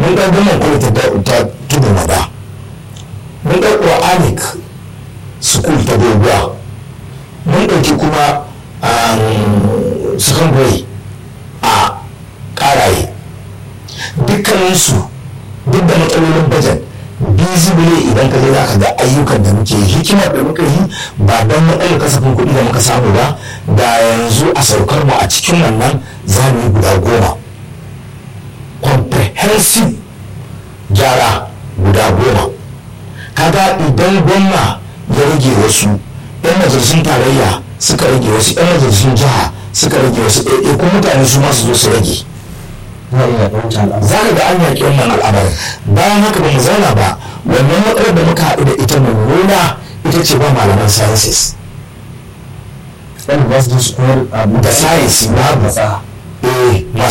mun ɗan gama kwalita ta tudu mada mun ɗan quranic school ta doguwa mun ɗauki kuma secondary a ƙaraye dukkaninsu duk da matsalolin bajet bizibile idan ka je za ka ga ayyukan da muke hikimar da muka yi ba don matsalar kasafin kuɗi da muka samu ba da yanzu a saukar mu a cikin wannan za mu yi guda goma comprehensive gyara guda goma kaga idan gwamna ya rage wasu yan majalisun tarayya suka rage wasu yan majalisun jiha suka rage wasu ɗaiɗai ko mutane su ma su zo su rage za ka ga an yaƙi wannan al'amarin bayan haka ba mu zauna ba wannan matsalar da muka haɗu da ita mummuna ita ce ba malaman sciences wanda ba su ji su koyar abu da science babu eh